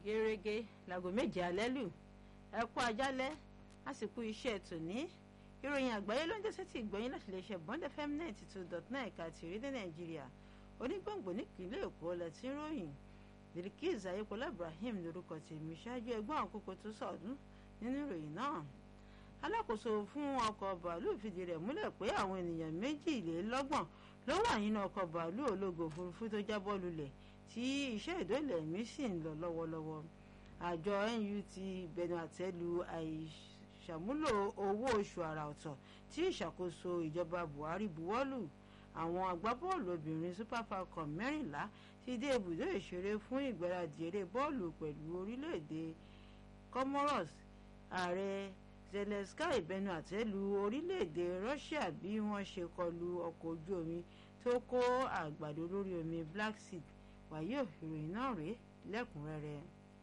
gẹ́rẹ́gẹ́ láago méje alẹ́ lù ẹ kú ajálẹ́ àsìkò iṣẹ́ tòní ìròyìn àgbáyé ló ń jẹ́sẹ́ tí ìgbọ́yìn láti lè ṣe bond fm ninety two dot nine ẹ̀ka ti orílẹ̀ nàìjíríà onígbòǹgbò nípìnlẹ̀ èkó lẹ́tí ròyìn Bilkiz ayékọlá ibrahim lórúkọ tèmi ṣáájú ẹgbọ́n àkókò tó sọ̀dún nínú ìròyìn náà alákòóso fún ọkọ̀ bàálù fìdí rẹ̀ múlẹ̀ pé àwọn ènìyàn méjìlélọ́gbọ̀n ló wà nínú ọkọ̀ bàálù ológo òfurufú tó jábọ́ lulẹ̀ tí iṣẹ́ ìdólẹ̀ ẹ̀mí sì ń lọ lọ́wọ́lọ́wọ́ àjọ NUT bẹnu àtẹ́ lu àìṣàmúlò owó oṣù àrà ọ̀tọ̀ tí ìṣàkóso ìjọba Buhari buwọ́lù àwọn agbábọ́ọ̀lù obìnrin Super Falcon mẹ́rìnlá ti dé ibùdó ìṣeré fún ìgbáradì eré bọ́ọ̀lù pẹ̀lú orílẹ̀-èdè Comoros ààrẹ Zelensky bẹnu àtẹ́ lu orílẹ̀-èdè Russia bí wọ́n ṣe kọlu ọkọ̀ ojú omi tó kó àgbàdo lórí omi Black Sea wàyí ìròyìn náà rèé lẹ́kùnrẹ́rẹ́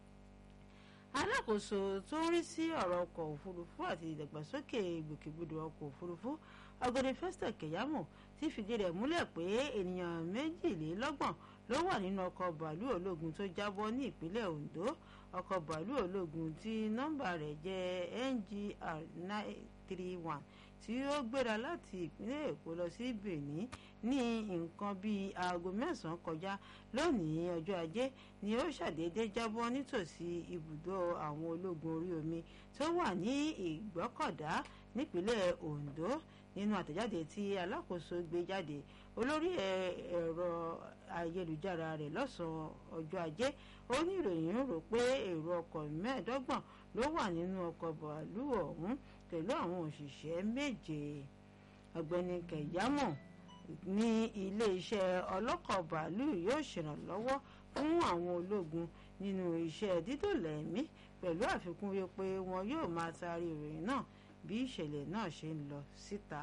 alákòóso tó ń rí sí ọ̀rọ̀ ọkọ̀ òfurufú àti ìdàgbàsókè ìgbòkègbodò ọkọ̀ òfurufú ọ̀gbẹ́ni Festus Keyamo ti fìdí rẹ̀ múlẹ̀ pé ènìyàn méjìlélọ́gbọ̀n ló wà nínú ọkọ̀ bàálù ológun tó jábọ́ ní ìpínlẹ̀ Ondo ọkọ̀ bàálù ológun tí nọ́mbà rẹ̀ jẹ́ NGR nine three one tí ó gbéra láti ìpínlẹ̀ Èkó lọ sí Benin ní nǹkan bíi aago mẹ́sàn-án kọjá lónìí ọjọ́ ajé ni ó ṣàdédé jábọ́ nítòsí ibùdó àwọn ológun orí omi tó wà ní Ìgbọ́kọ̀dá nípínlẹ̀ Ondo nínú àtẹ̀jáde tí alákòóso gbé jáde olórí ẹ̀rọ ayélujára rẹ̀ lọ́sàn-án ọjọ́ ajé ó ní ìròyìn rò pé èrò ọkọ̀ mẹ́ẹ̀ẹ́dọ́gbọ̀n ló wà nínú ọkọ̀ bàálù ọ̀hún pẹ̀lú àwọn òṣìṣẹ́ méje ọ̀gbẹ́ni kẹ̀yámọ̀ ní iléeṣẹ́ ọlọ́kọ̀ bàálù yóò ṣèrànlọ́wọ́ fún àwọn ológun nínú iṣẹ́ dídòlẹ̀ ẹ̀mí pẹ̀lú àfikún wípé wọn yóò máa taari ìròyìn náà bí ìṣẹ̀lẹ̀ náà ṣe ń lọ síta.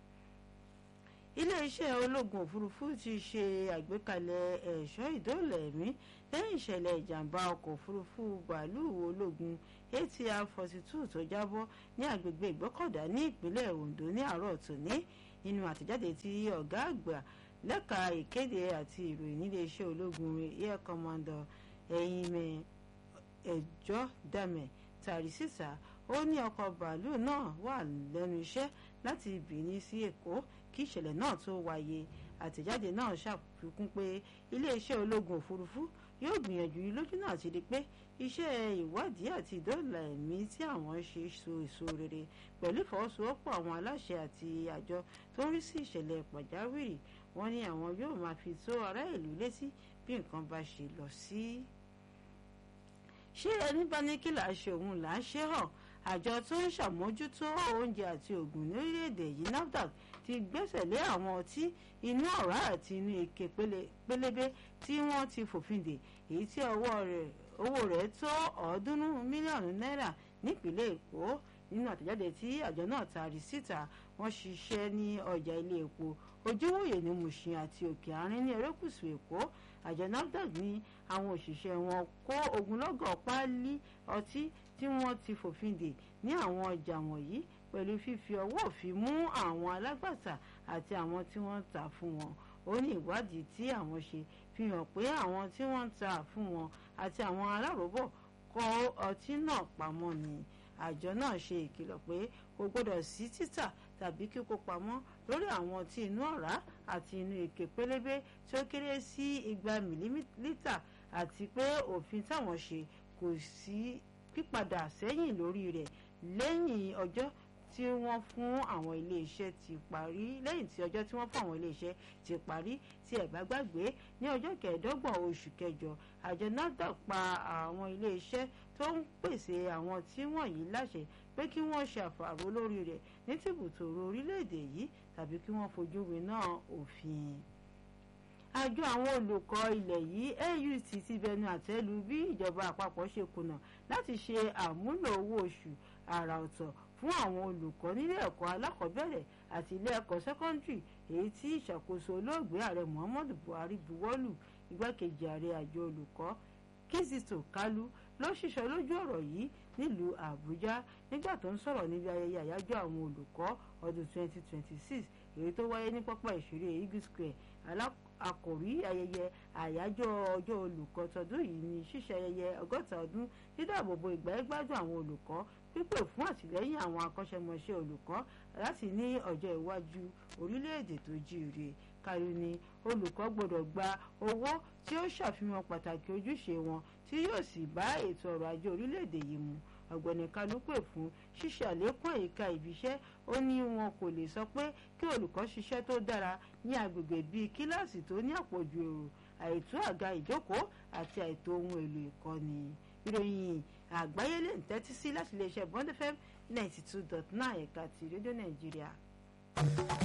iléeṣẹ́ ológun òfurufú ti ṣe àgbékalẹ̀ ẹ̀ṣọ́ ìdóòlà ẹ̀mí lẹ́yìn ìṣẹ̀lẹ̀ ìjàmbá ọkọ̀ òfurufú bàálù ológun ATR forty two tó jábọ́ ní agbègbè ìgbọ́kọ̀dá ní ìpínlẹ̀ Ondo ní àárọ̀ tòní nínú àtẹ̀jáde tí ọ̀gá àgbà lẹ́ka ìkéde àti ìròyìn níléeṣẹ́ ológun air commodore ẹ̀yìnmẹ̀ ẹ̀jọ́ dàmẹ̀ tàrí sísà ó ní ọkọ̀ bàálù náà wà lẹ́nu iṣẹ́ láti Benin sí Èkó kí ìṣẹ̀lẹ̀ náà tó wáyé àtẹ̀jáde náà ṣàfikún pé iléeṣẹ́ ológun òfurufú yóò gbìyànjú lójú náà ti di pé iṣẹ́ ìwádìí àti ìdóòlà ẹ̀mí tí àwọn ṣe so èso rere pẹ̀lú ìfọwọ́sowọ́pọ̀ àwọn aláṣẹ àti àjọ tó ń rí sí ìṣẹ̀lẹ̀ pàjáwìrì wọ́n ní àwọn yóò máa fi tó ará ìlú létí bí nǹkan bá ṣe lọ sí. ṣé ẹni bá ní kí là á ṣe òun là á ṣe hàn àjọ tó ń ṣàmójútó oúnjẹ àti ògùn ní orílẹ̀-èdè yìí NAFDAC ti gbẹ́sẹ̀ lé àwọn ọtí inú ọ̀rá àti inú ike pélébé tí wọ́n ti fòfin dè èyí tí owó rẹ̀ tó ọ̀ọ́dúnrún mílíọ̀nù náírà nípínlẹ̀ Èkó nínú àtẹ̀jáde tí àjọ náà taari síta wọ́n ṣiṣẹ́ ní ọjà ilé epo ojúwòye ní Mùṣìn àti Òkè Àárín ní erékùṣù Èkó àjọ NAFDAC ní àwọn òṣìṣẹ́ wọn kó ogunlọ́gọ̀ páálí ọtí tí wọ́n ti fòfin dè ní àwọn ọjà wọ̀nyí pẹ̀lú fífi ọwọ́ òfin mú àwọn alágbàtà àti àwọn tí wọ́n ń tà fún wọn ó ní ìwádìí tí àwọn ṣe fi hàn pé àwọn tí wọ́n ń tà fún wọn àti àwọn aláròbọ̀ kó ọtí náà pamọ́ ni àjọ náà ṣe ìkìlọ̀ pé kò gbọdọ̀ sí títà tàbí kíkó pamọ́ lórí àwọn ọtí inú ọ̀rá àti inú ike pélébé tí ó kéré sí igba mìlímítà àti pé òfin táwọn ṣe kò sí pípadà sẹ́yìn lórí rẹ̀ lẹ́yìn ọjọ́ tí wọ́n fún àwọn iléeṣẹ́ ti parí lẹ́yìn tí ọjọ́ tí wọ́n fún àwọn iléeṣẹ́ ti parí tí ẹ̀ bá gbàgbé ní ọjọ́ kẹẹ̀ẹ́dọ́gbọ̀n oṣù kẹjọ àjọ NAFDAC pa àwọn iléeṣẹ́ tó ń pèsè àwọn tí wọ̀nyí láṣẹ pé kí wọ́n ṣàfàrò lórí rẹ̀ ní tìbùtòrò orílẹ̀-èdè yìí tàbí kí wọ́n fojú winá òfin àjọ àwọn olùkọ́ ilẹ̀ yìí AUT ti bẹnu àtẹ́ lu bí ìjọba àpapọ̀ ṣe kùnà láti ṣe àmúlò owó oṣù àrà ọ̀tọ̀ fún àwọn olùkọ́ nílé ẹ̀kọ́ alákọ̀ọ́bẹ̀rẹ̀ àti ilé ẹ̀kọ́ sẹ́kọ́ndìrì èyí tí ìṣàkóso olóògbé ààrẹ Muhammadu Buhari buwọ́lù igbákejì ààrẹ àjọ olùkọ́ Kizito Kalu ló ṣiṣọ́ lójú ọ̀rọ̀ yìí nílùú Àbújá nígbà tó ń sọ̀rọ̀ níbi ayẹyẹ àyájọ́ àwọn olùkọ́ ọdún 2026 èyí tó wáyé ní pápá ìṣeré Eagle Square àkòrí ayẹyẹ àyájọ́ ọjọ́ olùkọ́ tọdún yìí ní ṣíṣe ayẹyẹ ọgọ́ta ọdún dídáàbòbò ìgbáyégbádùn àwọn olùkọ́ pípè fún àtìlẹ́yìn àwọn akọ́ṣẹ́mọṣẹ́ olùkọ́ láti ní ọjọ́ iwájú orílẹ̀-èdè tó jíire kárí ni olùkọ́ gbọ́dọ̀ gba owó tí ó ṣàfihàn pàtàkì ojúṣe wọn tí yóò sì bá ètò ọrọ̀ ajé orílẹ̀-èdè yìí mu ọ̀gbẹ́ni Kanu pè fún ṣíṣe àlékún àyíká ibiṣẹ́ ó ní wọn kò lè sọ pé kí olùkọ́ ṣiṣẹ́ tó dára ní agbègbè bíi kíláàsì tó ní àpọ̀jù èrò àìtó àga ìjókòó àti àìtó ohun èlò ìkọ́ni ìròyìn àgbáyé lè ń tẹ́tí sí láti iléeṣẹ́ Bond FM ninety two dot nine ẹ̀ka ti rédíò Nàìjíríà.